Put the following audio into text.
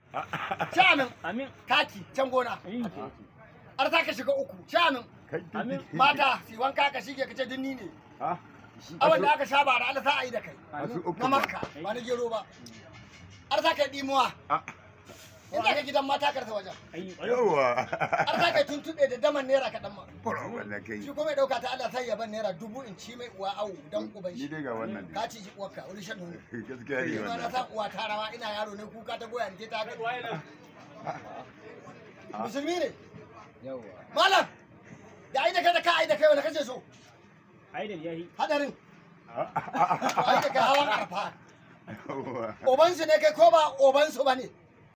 shanin Amin. kaki can gona Amin. har ta ka shiga uku shanin kai Amin. mata si wanka ka shige ka ce dinni ne ha abin da aka sha ba da Allah sa a yi da kai wasu Amin. uku na ba. makka ba na gero ba har ta kai dimuwa Ah, in za ka gidan mata karta wajen Ai, yawa har ta kai tuntuɓe da daman naira kaɗan ma fara wannan kai shi kuma ya ɗauka ta Allah sai ya ban naira dubu in ci mai uwa awu dan uban ni shi dai ga wannan ka ci shi uwarka wani shan nono gaskiya ne Ni ma na wannan san uwa ta rawa ina yaro ne kuka ta goya ni ta ga musulmi ne malam da ai da kai da ka ai da kai wani kace so ai da yahi. hadarin ai da kai hawan arfa Yawa. obansu ne kai ko ba obansu ba ne